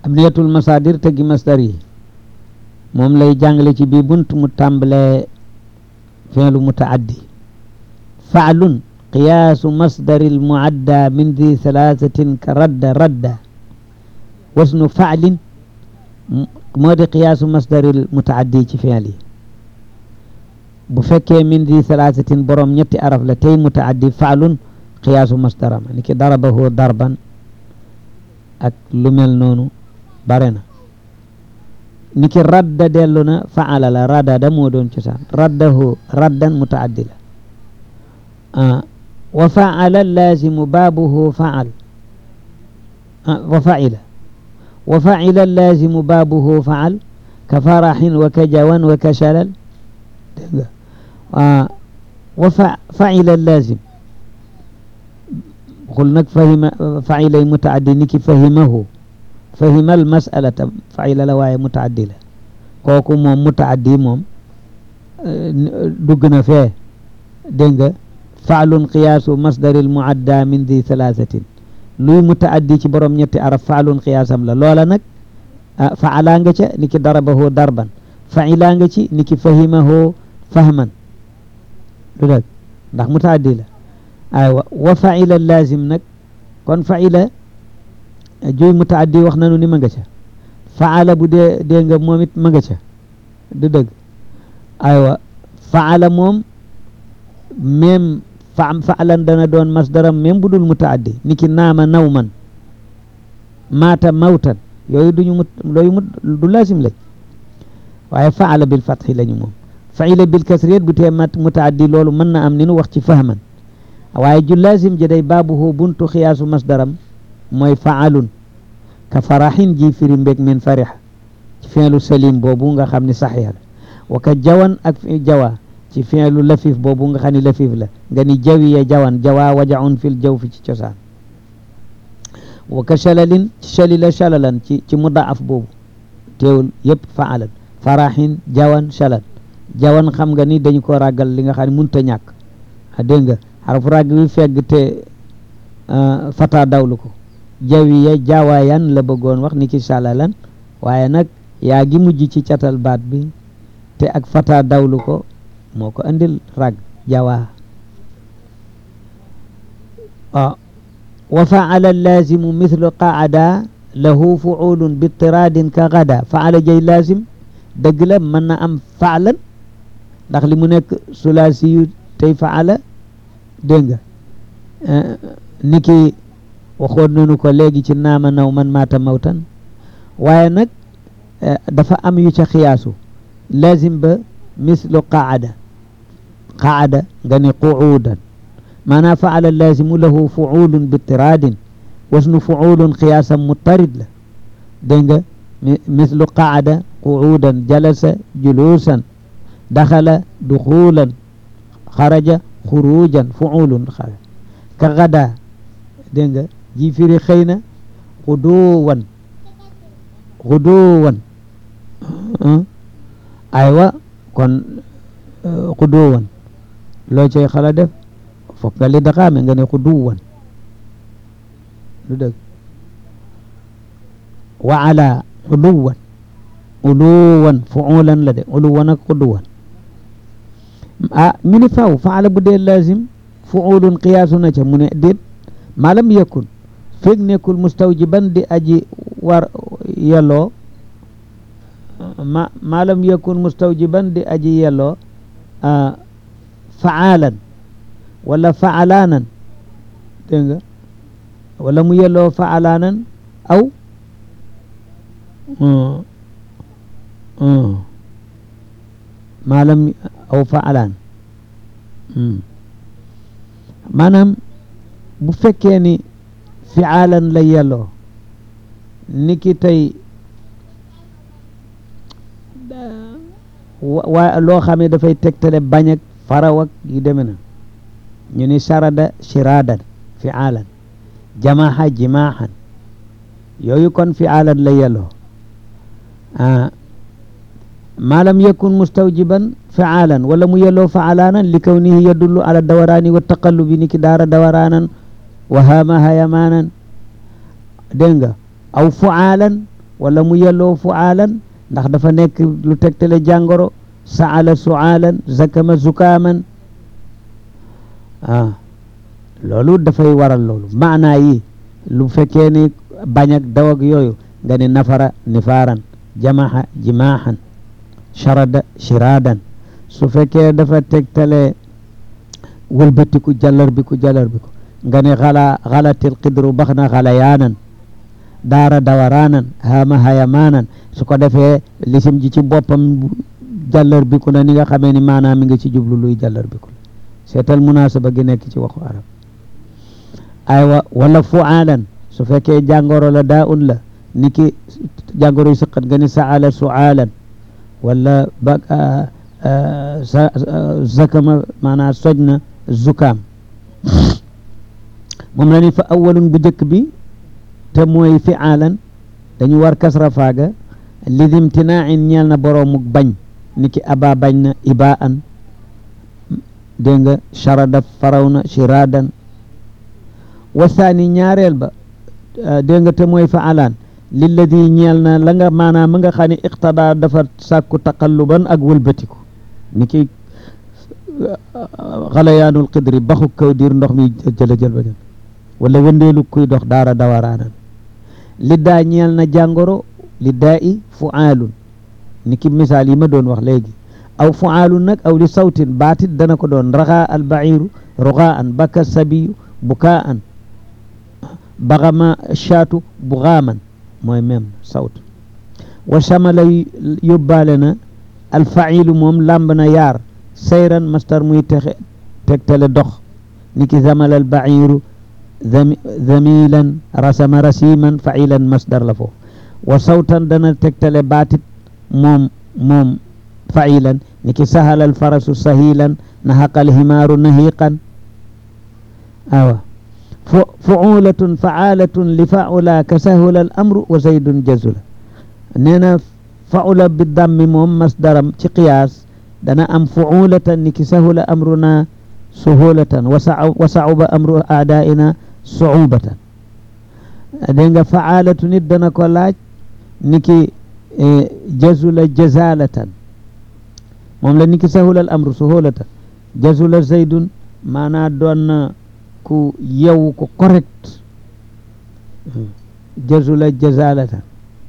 abniyatul masadir tëggi masdar yi moom lay jàngale ci bii bunt mu tàmbalee fi'lu mutaaddi fa'lun qiyaasu masdari almuadda min di thalathatin ka radda radda wasnu fa'lin moo di qiyaasu masdari almutaaddi ci fi'l yi bu fekkee min di thalathatin borom ñetti araf la tey mutaaddi fa'lun qiyaasu masdaram ni ki darabahu darban ak lu mel noonu bare na ni ki radda dellu na faala la radada moo doon cosaan raddahu raddan mutaaddi la wa faala lazimu baabuhu faal wa faila wa faila lazimu baabuhu faal ka faraxin wa ka jawan wa ka shalal dégg nga wa faila lazim xul nag fahima failay mutaaddi ni ki fahimahu fahimal masalata faila la waaye mutaaddi la kooku moom mutaaddi moom dugg na fee dégg nga faalun qiyaasu masdaril muadda min di thalathatin luy mutaaddi ci borom ñetti araf faalun qiyaasam la loola nag faala nga ca ni ki darabahu darban faila nga ci ni ki fahimahu fahman du dëgg ndax mutaaddi la aywa wa faila lazim nag kon faila juy mutaaddi wax nanu ni ma nga ca faala bu dee dee nga moom it ma nga ca du dëgg aywa faala moom même fa faalan dana doon masdaram même bu dul mutaaddi ni ki naama nawman maata mawtan yooyu duñu mut looyu mut du lazim lañ waaye faala bil fatxi lañu moom faila bil kasriyat bu tee mat mutaaddi loolu mën na am ni nu wax ci fahman waaye ju lazim ji day baabuhu buntu xiyaasu masdaram mooy faalun ka faraxin ji firi mbég min farixa ci fi'lu salim boobu nga xam ne saxiix la wa ka jawan ak jawa ci fi'lu lafif boobu nga xam ne lafif la nga ni jawiya jawan jawa wajaun fil jaw fi ci cosaan wa ka shalalin ci shalila shalalan ci ci mudaaf boobu teewul yëpp faalan faraxin jawan shalal jawan xam nga ni dañu ko ràggal li nga xam ne munta ñàkk a dégg nga xarfu ràgg wi fegg te fata dawlu ko jawiya jawaayan la bëggoon wax ni ki shalalan waaye nag yaa gi mujj ci catal baat bi te ak fata dawlu ko moo ko andil rag jawaa wa faala lazimu mithlu qaada lahu fuulun bitiraadin ka gada faala jay lazim dëgg la mën na am faalan ndax li mu nekk sulaasi yu tey faala dégg nga ni ki waxoon nañu ko léegi ci naama naw man maata mawtan waaye nag dafa am yu ca xiyaasu lazim ba mislu qaada qaada nga ni quudan maanaam faala lazimu lahu fuulun bitiraadin wasnu fuulun qiyaasam mutarid la dégg nga mislu qaada quudan jalasa juluusan daxala duxuulan xaraja xurujan fuulun xara ka gada dégg nga ji firi xëy na xuduwan xuduwan aywa kon xuduwan loo cay xala def foog nga li daxaame nga ne xuduwan lu dëgg wa ala uluwan uluwan fuulan la de uluwan ak xuduwan ah ñu ni faw faala bu dee lazim fuulun qiyaasu na ca mu ne déet maalam yakun feeg nekkul mustawjiban di aji war yelloo ma maalam yakun mustawjiban di aji yelloo faalan wala faalaanan dégg nga wala mu yelloo faalaanan aw maalam aw faalaan maanaam bu fekkee ni fiaalan la yelloo ni ki tey waa loo xam ne dafay tegtale bañ ak faraw ak yu deme na ñu ni sarada shiradan fiaalan jamaha jimaahan yooyu kon fiaalan la yelloo ah maalam yakun mustawjiban fiaalan wala mu yelloo faalaanan li kawnihi yadullu ala dawaraani wa taqallubi ni ki daara dawaraanan wa haama hayamaanan dégg nga aw fuaalan wala mu yelloo fuaalan ndax dafa nekk lu tegtale jàngoro saala suaalan zakama zukaaman ah loolu dafay waral loolu maanaa yi lu fekkee ni bañ ak daw ak yooyu nga ni nafara nifaaran jamaxa jimaaxan sharada shiraadan su fekkee dafa tegtale wëlbatiku jallar bi ku jallar bi ku nga ne xala xalatil xidru bax na xala yaanan daara dawaraanan haama hayamaanan su ko defee lisim ji ci boppam jallar bi ku na ni nga xamee ni maanaam mi nga ci jublu luy jallar bi ku la seetal munaasaba gi nekk ci waxu arab aywa wala fuaalan su fekkee jàngoro la daa un la ni ki jàngoro yu sëqat nga ni saala suaalan wala ba sa zakama maanaam soj na zukaam moom la ni fa awalun bu njëkk bi te mooy fiaalan dañu war kasra faaga lidimtinaain ñeel na boroomuk bañ ni ki aba bañ na ibaan dégg nga charada faraw na shiradan wasaani ñaareel ba dégg nga te mooy faalaan lilladi ñeel na la nga maanaam ma nga xam ne iqtada dafa sàkku taqalluban ak wëlbatiku ni ki xalayaanul qidri baxu kaw diir ndox mi jëla jël ba jël wala wëndeelu kuy dox daara dawaraanan li daa ñeel na jàngoro li daa i fuaalun ni ki misaal yi ma doon wax léegi aw fuaalun nag aw li sawtin baatit dana ko doon raxaa al bairu ruxaan baka sabiyu bukaan baxama shaatu buxaaman mooy même sawt wa chamala yóbbaale na alfailu moom làmb na yaar sayran mastar muy texe tegtale dox ni ki zamal albairu zamilan rasama rasiman failan masdar la foofu wa sawtan dana tegtale baatit moom moom failan ni ki sahal alfarasu sahilan nahaqa alhimaaru nahiqan awa fuulatun faalatun li faula ka sahula al amru wa zaydun jazula nee na faula bi dammi moom masdaram ci qiyaas dana am fuulatan ni ki sahula amruna suhulatan wa sauba amru aadaina suubatan dégg nga faalatu nit dana ko laaj ni ki jazula jazalatan moom la ni ki sahula al amru suhulatan jazula zaydun maanaa doon na ku yew ko correct jazula jazalatan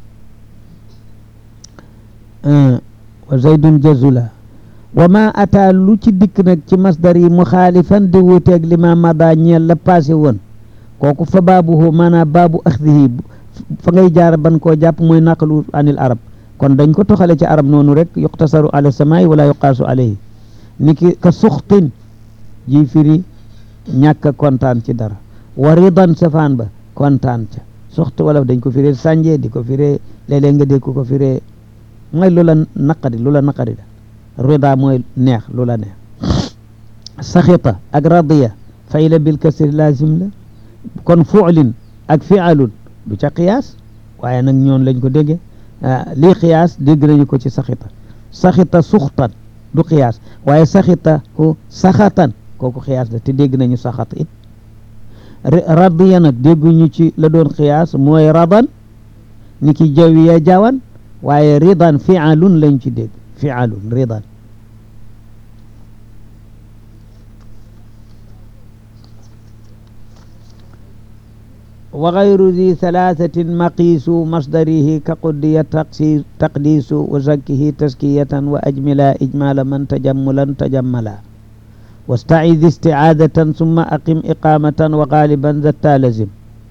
wa zaydun jazula wa ma ata lu ci dikk nag ci masdar yi muxaalifan di wuuteeg li ma mada ñeel la passé woon kooku fa baabuhu maanaam baabu axdihi fa ngay jaar ban koo jàpp mooy naqlu anil arab kon dañ ko toxale ci arab noonu rek yuqtasaru ala samaay wala yuqaasu alayhi niki ka suxtin ji firi ñàkk kontaan ci dara wa ridan safaan ba kontaan ca suxt wala dañ ko firee sànje di ko firee léeg-léeg nga dégg ko firee mooy lu la naqari lu la naqari da rida mooy neex lu la neex saxita ak radiya fayla bil kasri lazim la kon fuulin ak fialun du ca qiyaas waaye nag ñoon lañ ko déggee lii qiyaas dégg nañu ko ci saxita saxita suxtan du qiyaas waaye saxita hu saxatan kooku xiyaas la te dégg nañu saxat it radiya nag dégguñu ci la doon xiyaas mooy radan ni ki jawiya jawan waaye ridan fialun lañ ci dégg fialun ridan wa gayru di thalathatin maqiisu masdarihi ka quddiya taqdiisu wa zakkihi taskiyatan wa ajmila ijmala man tajammulan tajammala واستعذ استعاذة ثم أقم إقامة وغالبا ذا لزم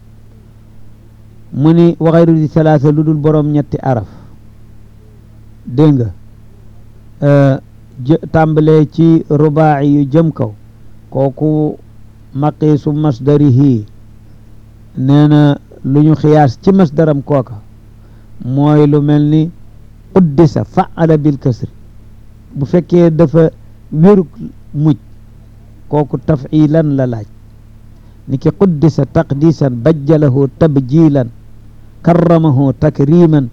مني وغير ذي ثلاثة لدول بروم نيتي أرف دينغ أه تامبلي تي رباعي جمكو كوكو مقيس مصدره نينا لنو خياس تي مصدرم كوكا موي لو ملني قدس فعل بالكسر bu fekkee dafa wéruk muj kooku tafilan la laaj ni ki quddisa taqdisan bajjalahu tabjilan karramahu takriman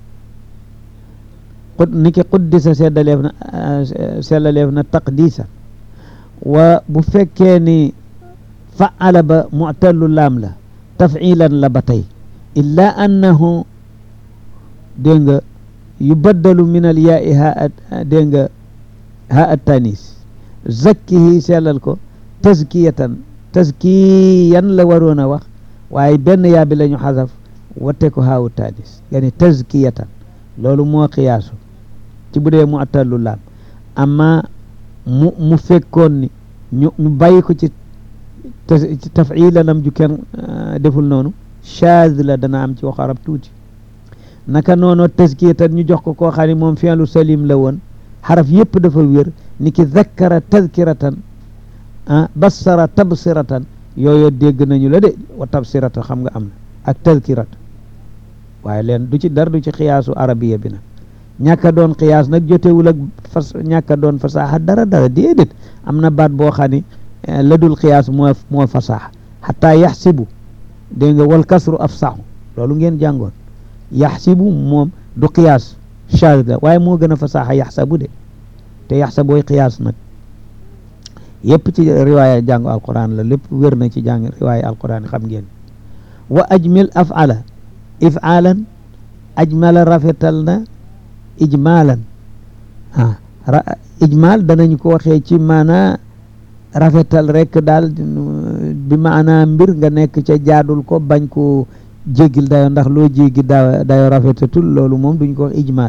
ni ki quddisa seddaleef na sellaleef na taqdisan wa bu fekkee ni faala ba mu'tallu laam la tafilan la ba tey illa annahu dégg nga yu baddalu min al yaa i ha dégg nga ha at tanis zakkihi sellal ko tazkiyatan tazkiyan la waroon a wax waaye benn yaa bi la ñu xasaf watte ko haawu tanis yani tazkiyatan loolu moo xiyaasu ci bu dee mu attallu laam amma mu mu fekkoon ni ñu ñu bàyyi ko ci ci tafilanam ju kenn deful noonu shaaz la dana am ci wax arab tuuti naka noonu tazkiyatan ñu jox ko koo xam ne moom fi'lu salim la woon xaraf yëpp dafa wér ni ki zakkara tazkiratan ah bassara tabsiratan yooyu dégg nañu la de wa tabsirata xam nga am na ak tazkirata waaye leen du ci dara du ci xiyaasu arabiya bi nag ñàkk a doon xiyaas nag jotewul ak fas ñàkk a doon fasaaxa dara dara déedéet am na baat boo xam ne la dul xiyaas moo moo fasaaxa xataa yaxsibu dégg nga wal kasru afsaxu loolu ngeen jàngoon yaxsibu moom du xiyaas shaaz la waaye moo gën a fasaaxa yaxsabu de te yaxsabooy xiyaas nag yëpp ci riwaaya jàngu alquran la lépp wér na ci jàng riwaaya alquran xam ngeen wa ajmil afala ifaalan ajmala rafetal na ijmaalan ah ijmaal danañ ko waxee ci maana rafetal rek daal bi maana mbir nga nekk ca jaadul ko bañ ko jéggil dayo ndax loo jéggi da dayo rafetatul loolu moom duñ ko wax ijmaal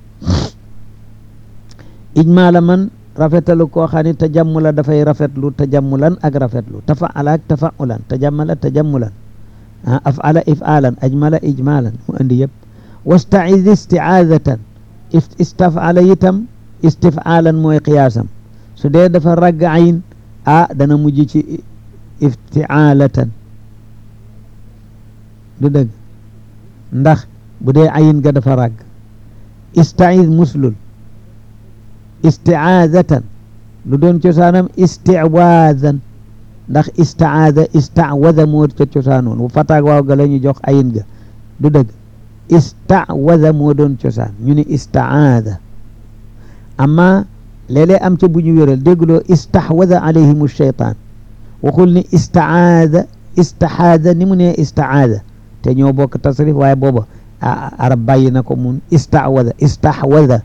ijmaala man rafetalu koo xam ne tajammula dafay rafetlu tajammulan ak rafetlu tafaala ak tafaulan tajammala tajammulan ah afala ifaalan ajmala ijmaalan mu andi yëpp wastaiz istiaazatan istafala itam istifaalan mooy qiyaasam su dee dafa ragg ayin ah dana mujj ci iftiaalatan du dëgg ndax bu dee ayin ga dafa ragg istaiz muslul istiaazatan lu doon cosaanam istiwaazan ndax istaada istawada moo ca cosaanoon bu fataag waaw ga la ñu jox ayin ga du dëgg istawada moo doon cosaan ñu ni istaada amma léeg-léeg am ca bu ñu wéral dégguloo istahwada alayhim shaytaan waxul ni istaada istahaada ni mu ne istaada te ñoo bokk tasrif waaye booba arab bàyyi na ko mun istawada istahwada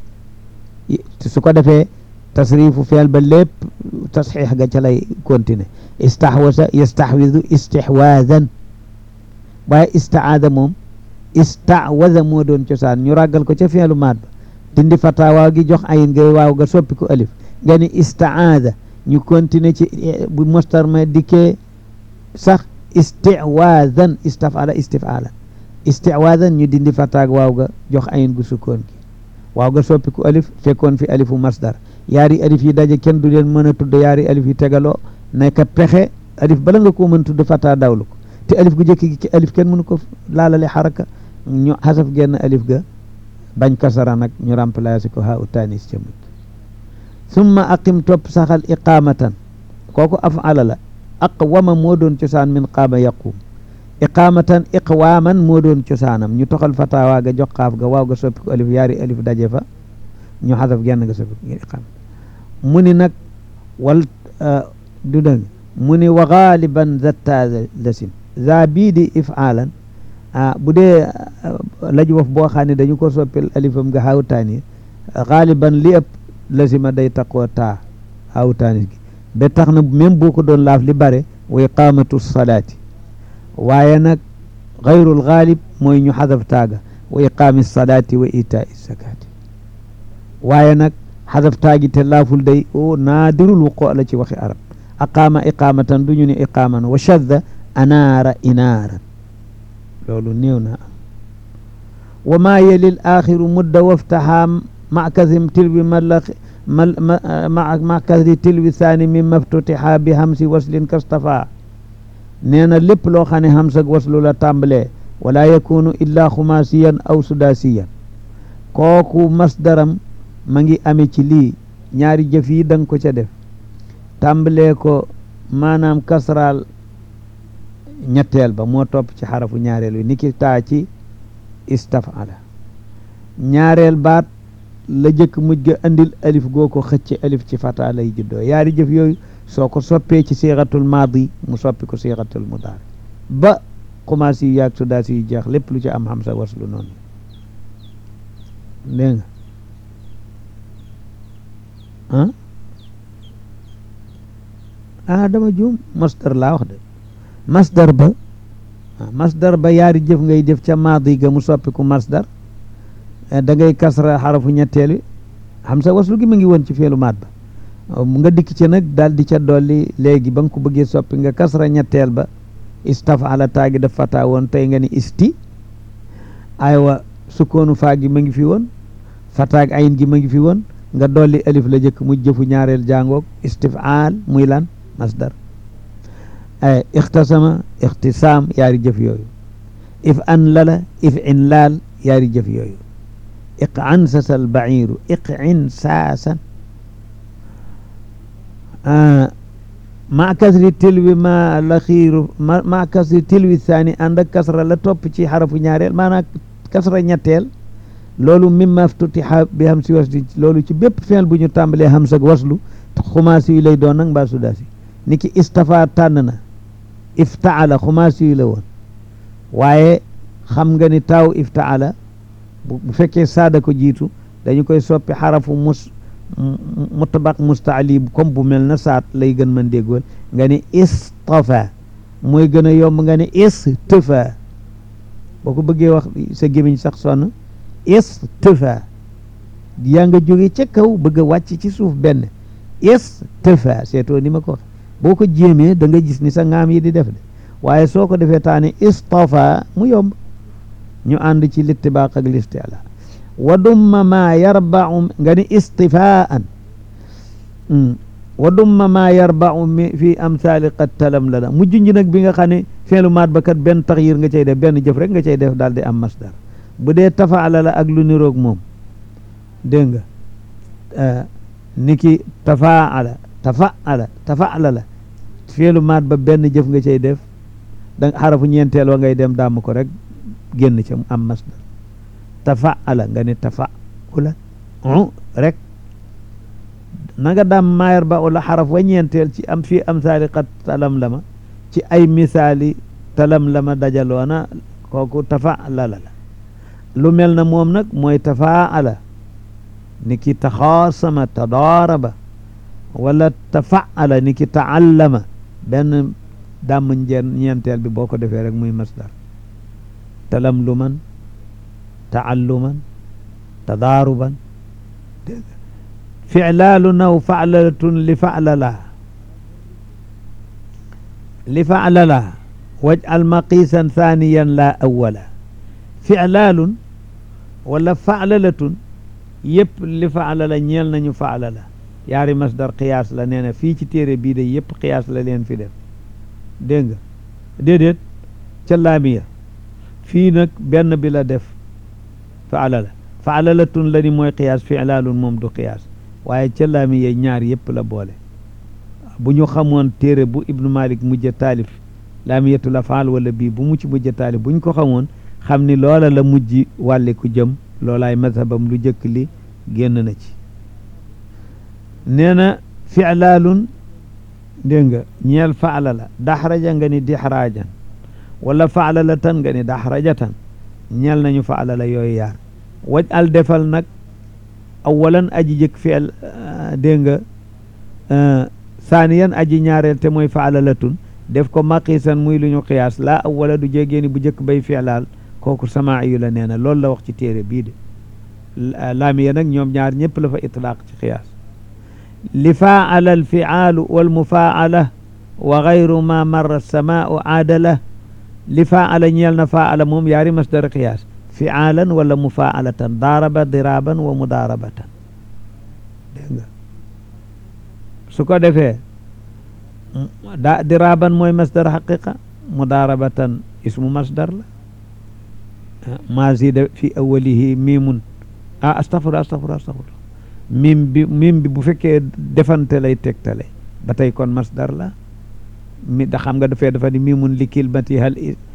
su ko defee tasrifu feel ba lépp tasxiix ga ca lay continuer istahwasa yastahwidu istihwaadan waaye istaada moom istawada moo doon cosaan ñu ràggal ko ca feelu maat ba dindi fata waaw gi jox ayin ngay waaw ga soppi ko alif nga ni istaada ñu continuer ci bu mostar ma dikkee sax istiwaadan istafala istifala istiwaadan ñu dindi fataag waaw ga jox ayin gu sukkoon gi waaw ga soppi ko alif fekkoon fi alifu masdar yaari alif yi daje kenn du leen mën a tudd yaari alif yi tegaloo nekk pexe alif bala nga koo mën tudd fata dawlu ko te alif gu jëkk gi ci alif kenn mënu ko laalale xaraka ñu xasaf genn alif ga bañ kasara nag ñu remplacé ko ha u tanis ca mujj summa aqim topp saxal iqamatan kooku afala la aqwama moo doon cosaan min qaama yaqum iqamatan iqwaaman moo doon cosaanam ñu toxal fatawaa ga jox xaaf ga waaw ga soppi ko alif yaari alif daje fa ñu xasaf genn ga soppi ko ngir iqaama mu ni nag wal du dëng mu ni wa gaaliban zatta lasim za bii di ifaalan ah bu dee laj wof boo xam ne dañu ko soppil alifam nga xawtaani xaaliban li ëpp lasima day taqoo taa xawtaani gi ba tax na même boo ko doon laaf li bare wa iqamatu salaati waaye nag xayrul xaalib mooy ñu xadaf taaga wa iqaami salaati wa itaa zakaati waaye nag xadaf taagi te laaful day o naadirul wuqoo la ci waxi arab aqaama iqaamatan du ñu ne iqaaman wa shadda anaara inaaran loolu néew na am wa maa yelil axiru mudda waftaha makasim tilwi mala makasi tilwi saani min maftutiha bi hamsi waslin kastafa nee na lépp loo xam ne hams ak waslu la tàmbalee wala yakunu illa xumaasiyan aw sudaasiyan kooku masdaram ma ngi ame ci lii ñaari jëf yi danga ko ca def tàmbalee ko maanaam kasraal ñetteel ba moo topp ci xarafu ñaareel wi niki taa ci istafala ñaareel baat la jëkk mujj ga andil alif goo ko xëcc alif ci fata lay juddoo yaari jëf yooyu soo ko soppee ci siixatul maadi mu soppi ko siixatul mudaari ba commencé yu yaag sudaasi yu jeex lépp lu ci am hamsa waslu noonu dégg nga ah ah dama juum masdar laa wax de masdar ba masdar ba yaari jëf ngay jëf ca maadi ga mu soppiku masdar da ngay kasra xarafu ñetteel wi xam sa waslu gi ma ngi woon ci feelu maat ba nga dikk ci nag daal di ca dolli léegi ba nga ko bëggee soppi nga kasra ñetteel ba istafala taagi daf fata woon tey nga ni isti aywa sukkoonu faa gi ma ngi fi woon fataag ayin gi ma ngi fi woon nga dolli alif la jëkk mu jëfu ñaareel jàngoog istifaal muy lan masdar ay ixtasama ixtisaam yaari jëf yooyu if an lala if in laal yaari jëf yooyu iq an sasal bairu iq in saasan ma kasri tilwi ma la xiiru ma ma kasri tilwi saani ànd ak kasra la topp ci xarafu ñaareel maanaam kasra ñetteel loolu mimma ftutiha bi ham si wasli loolu ci bépp feel bu ñu tàmbalee ham sag waslu xumaasi yu lay doon nag mbaa sudaasi ni ki istafa tànn na iftaala xumaasi yu la woon waaye xam nga ni taaw iftaala bu fekkee saada ko jiitu dañu koy soppi xarafu mus mutabaq mustaali comme bu mel na saat lay gën mën déggoon nga ni istafa mooy gën a yomb nga ni istafa boo ko bëggee wax sa gémmiñ sax sonn istafa yaa nga jóge ca kaw bëgg a wàcc ci suuf benn istafa seetoo ni ma ko wax boo ko jéemee da nga gis ni sa ngaam yi di def de waaye soo ko defee taane istafa mu yomb ñu ànd ci littibaaq ak listiala wa dumma ma yarbau nga ni istifaan wa dumma ma yarbau mi fi amsali qad talam la la mu junj nag bi nga xam ne feelu maat ba kat benn taxyir nga cay def benn jëf rek nga cay def daal di am masdar bu dee tafaala la ak lu niroog moom dégg nga niki tafaala tafaala tafaala la feelu maat ba benn jëf nga cay def da xarafu ñeenteel wa ngay dem damm ko rek génn ca am masdar tafaala nga ne tafaula u rek na nga daam maayar ba ula xaraf wa ñeenteel ci am fii am saali xat talam lama ci ay misaali talam lama dajaloona kooku tafaala la la lu mel na moom nag mooy tafaala ni ki taxaasama tadaaraba wala tafaala ni ki taallama benn dàmm njeen ñeenteel bi boo ko defee rek muy masdar talam lu man taalluman tadaaruban dégg ficlaalu naw faclalatun li faclala li faclala waj'al maqiisan thaniyan la awala ficlaalun wala faclalatun yëpp li faclala ñeel nañu faclala yaari masdar qiyaas la nee na fii ci téere bii de yëpp qiyaas la leen fi def dégg nga déedéet ca laamiya fii nag benn bi la def faalala faalalatun la ni mooy qiyaas filaalun moom du qiyaas waaye ca laamiya ñaar yëpp la boole bu ñu xamoon téere bu ibnu malik mujj taalif laamiyatul afaal wala bii bu mucc mujj taalif bu ñu ko xamoon xam ni loola la mujj wàlle ku jëm loolaay mazhabam lu jëkk li génn na ci nee na filaalun dégg nga ñeel faala la daxraja nga ni dixraajan wala faala la tan nga ni daxrajatan ñeel nañu faala la yooyu yaar waj al defal nag awalan aji jëkk feel dégg nga saaniyan aji ñaareel te mooy faala la tun def ko maqiisan muy lu ñu qiyaas laa awala du jégeeni bu jëkk bay feelaal kooku samaa yu la nee na loolu la wax ci téere bii de laamiya nag ñoom ñaar ñëpp la fa itlaaq ci qiyaas li faala alfiaalu walmufaala wa gayru ma marra samaau aadala li faala ñeel na faala moom yaari masdar qiyaas fiaalan wala mufaalatan daaraba diraaban wa mudaarabatan dégg nga su ko defee da diraaban mooy masdar xaqiqa mudaarabatan ismu masdar la ma zida fi awalihi miimun ah astafurlah astafurlah astafurlah mim bi mim bi bu fekkee defante lay tegtale ba tey kon masdar la mi da xam nga dafee dafa ni mimun li kilmati hal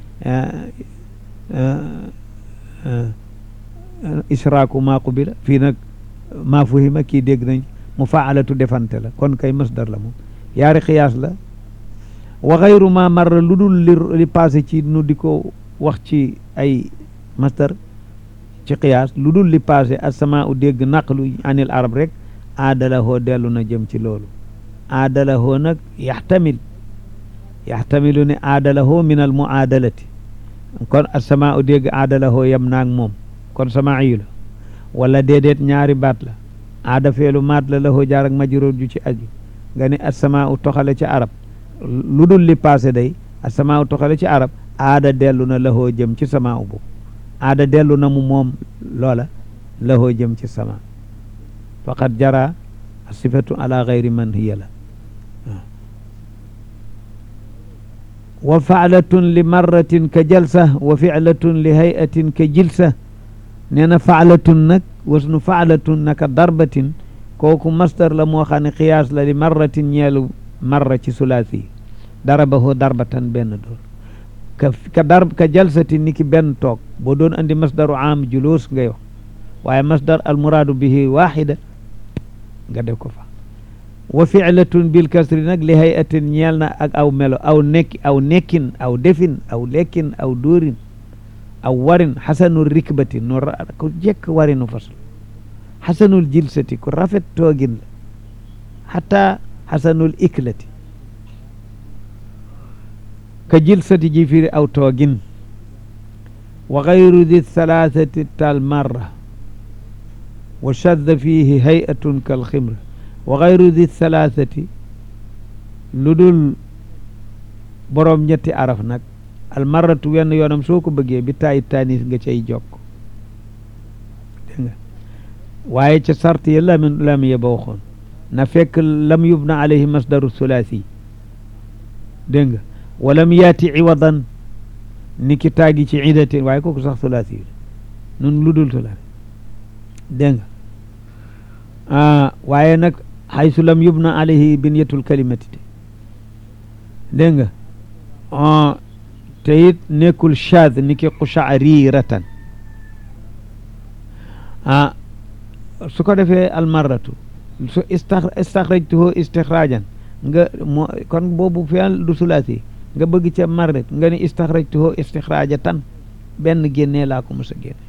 israaku maa qubila fii nag maa fuhima kii dégg nañ mu faalatu defante la kon kay masdar la moom yaari xiyaas la wa xayru ma marra lu dul li li passé ci nu di ko wax ci ay masdar ci qiyaas lu dul li passé asama u dégg naqlu anil arab rek aadalahoo dellu na jëm ci loolu aadalahoo nag yaxtamil yaxtamilu ne aadalahoo min al muaadalati kon asama u dégg aadalahoo yem naag moom kon samaayu la wala déedéet ñaari baat la aada feelu maat la lahoo jaar ak majruur ju ci aju nga ni asama u toxale ci arab lu dul li passé day asama u toxale ci arab aada dellu na lahoo jëm ci sama u boobu aada dellu na mu moom loola lahoo jëm ci sama faqad jara sifatu ala gayri man hiya la wa faalatun li marratin ka jalsa wa filatun li hayatin ka jilsa nee na faalatun nag wasnu faalatun naka darbatin kooku masdar la moo xam ne qiyaas la li marratin ñeelu marra ci sulaasi darabahu darbatan benn door ka ka dar ka jalsatin ni ki benn toog boo doon andi masdaru am julus ngay wax waaye masdar al muraadu bihi waxida nga def ko fa wa fi'latun bil kasri nag li hayatin ñeel na ak aw melo aw nekki aw nekkin aw defin aw lekkin aw dóorin aw warin xasanul rikbati nu ku jekk warinu fasl xasanul jilsati ku rafet toogin la xata xasanul iklati ka jilsati ji firi aw toogin wa gayru di thalathati tal marra wa shadda fihi hayatun kal ximra wa gayru di thalathati lu dul boroom ñetti araf nag al marratu wenn yoonam soo ko bëggee bi taayi taanis nga cay jokk dégg nga waaye ca sart ya lamin lam ya ba waxoon na fekk lam yubna alayhi masdaru thulathi dégg nga walam yaati iwadan ni ki taagi ci idatin waaye kooku sax thulathi yi nun lu dul thulathi dégg nga waaye nag xaysu lam yubna alayhi binyatul kalimati te dégg nga te it nekkul shaad ni ki qushaariratan ah su ko defee almarratu su istaxrajtuhu istixraajan nga moo kon boobu fi'l du sulaasi nga bëgg ca marret nga ni istaxrajtuhu istixraajatan benn génnee laa ko mos a génne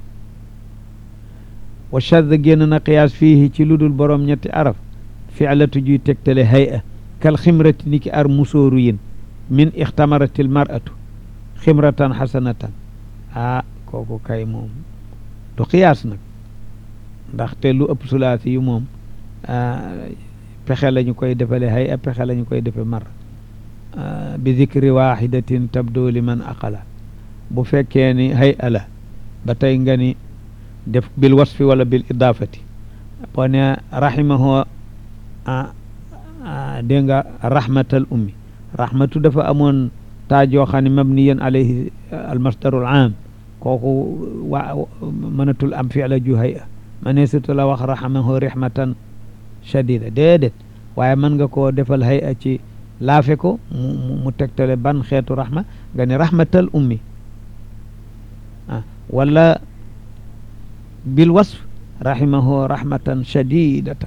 wa shadd génn na qiyaas fiihi ci lu dul borom ñetti araf fi'latu juy tegtale hay'a kal ximrati ni ki ar musóoru yin min ixtamaratil mar'atu ximratan xasanatan ah kooku kay moom du qiyaas nag ndaxte lu ëpp sulaasi yu moom pexe la ñu koy defale hay'a pexe la ñu koy defe mar bi dikri waxidatin tabdo liman aqala bu fekkee ni hay'a la ba tey nga ni def bil wasfi wala bil idaafati boo ne rahimahu dégg nga rahmatal ummi rahmatu dafa amoon taajoo xam ne mabniyan alayhi al masdarul aam kooku wa mënatul am fi'la ju hay'a mëneesutu la wax rahimahu rahmatan shadida déedéet waaye mën nga koo defal hay'a ci laafe ko mu mu tegtale ban xeetu rahma nga ne rahmatal ummi ah wala bil wasf rahimahu rahmatan shadidatan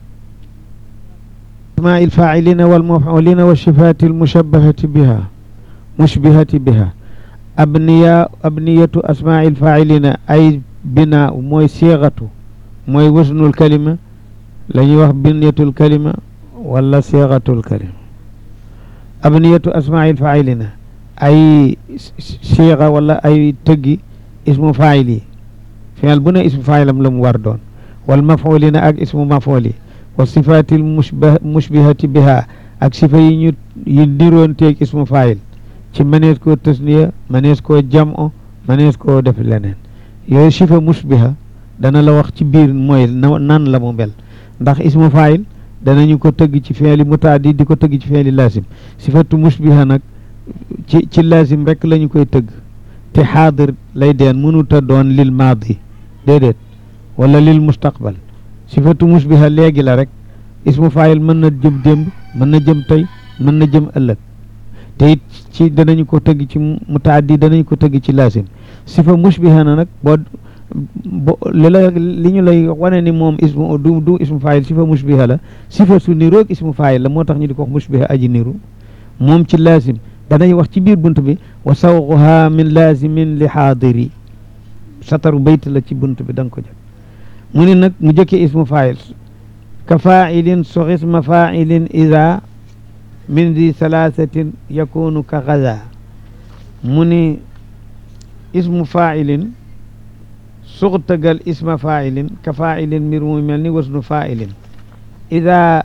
asmaa il faa'ilina wal maf'ulina wa sifaati al mushabbahati biha mushbihati biha abniya abniyatu asmaa il faa'ilina ay binaa mooy siixatu mooy wasnul kalima la ñuy wax binyatul kalima wala siixatul kalima abniyatu asmaa il faa'ilina ay siixa wala ay tëggi ismu faa'il yi fi'il bu ne ismu faa'ilam la mu war doon wal maf'ulina ak ismu maf'ul yi wa sifaatil mushbah mushbihati biha ak sifa yi ñu yi niroon teeg ismu faa'il ci mënees koo tasniya mënees koo jam'o mënees koo def leneen yooyu sifa mushbiha dana la wax ci biir mooy nan la mu mel ndax ismu faa'il danañu ko tëgg ci fi'li mutaaddi di ko tëgg ci fi'li laasim sifatu mushbiha nag ci ci laasim rek la ñu koy tëgg te xaadir lay deen mënuta doon lil maadi déedéet wala lil mustaqbal sifatu musbiha léegi la rek ismu faayil mën na jëm démb mën na jëm tey mën na jëm ëllëg te it ci danañu ko tëgg ci mutaaddi danañu ko tëgg ci laasim sifa musbiha na nag boo bo li la li ñu lay wane ni moom ismu du du ismu faayil sifa musbiha la sifa su niroog ismu faayil la moo tax ñu di ko wax musbiha aji niru moom ci laasim danañ wax ci biir bunt bi wa sawquha min laasimin li xaadiri sataru bayt la ci bunt bi da nga ko jot mu ni nag mu jëkke ismu faayil ka faailin soxisma faailin ida min di salaasatin yakunu ka gaza mu ni ismu faailin suxtagal isma faailin ka faailin mbir mu mel ni wasnu faailin ida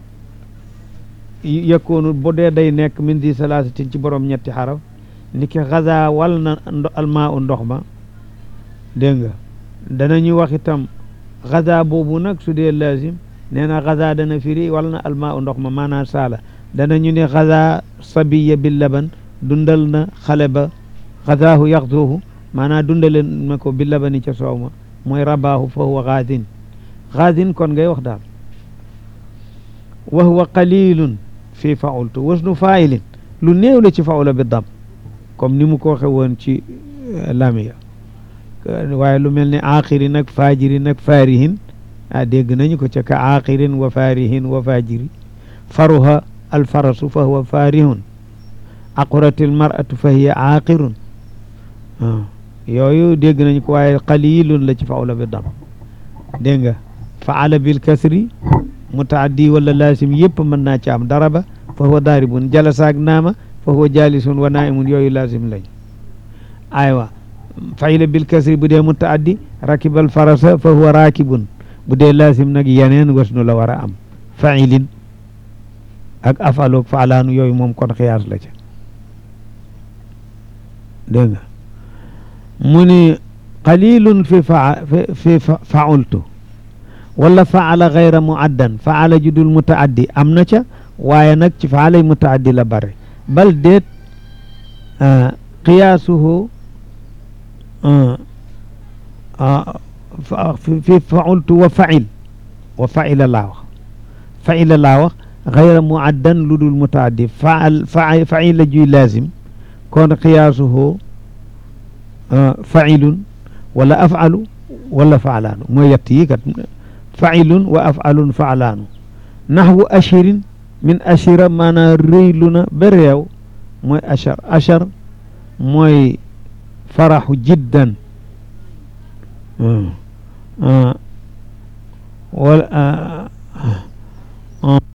yakunu bu dee day nekk min di salaasatin ci borom ñetti xaraf ni ki gaza wal na almaa u ndox ma dégg nga danañu wax itam gaza boobu nag su dee lazim nee na gaza dana firi wal na almaa u ndox ma maanaam saala danañu ne gaza sabiya bi laban dundal na xale ba gazaahu yaxduhu maanaam dundale na ko bi labani ca soow ma mooy rabaahu fa huwa gaazin gaazin kon ngay wax daal wa huwa qalilun fi faultu wasnu failin lu néew la ci faula bi dam comme ni mu ko waxe woon ci lamiya waaye lu mel ni aaxirin ak faajirin ak faarihin ah dégg nañu ko ca ka aaxirin wa faarihin wa faajiri faruha alfarasu fa huwa faarihun aquratil mar'atu fa hiya aaqirun yooyu dégg nañu ko waaye qalilun la ci faula bi dam dégg nga faala bil kasri mutaaddi wala laasim yëpp mën naa ci am daraba fa huwa daaribun jalasaak naama fa huwa jaalisun wa naaimun yooyu laasim lañ aywa fayla bil kasri bu dee mutaaddi rakibal farasa fa huwa raakibun bu dee laasim nag yeneen wasnu la war a am failin ak afaloog faalaanu yooyu moom kon xiyaas la ca dégg nga mu ni qalilun fi fa fi faultu wala faala gayra muaddan faala judul mutaaddi am na ca waaye nag ci faalay mutaaddi la bare bal déet qiyaasuhu fi faultu wa fail wa faila laa wax faila laa wax gayra muaddan lu dul mutaaddi faal faila juy laazim kon qiyaasuhu failun wala afalu wala faalaanu mooy yett yi kat failun wa afalun faalaanu naxwu ashirin min ashira maanaam rëylu na ba réew mooy achar achar mooy faraxu jiddan wala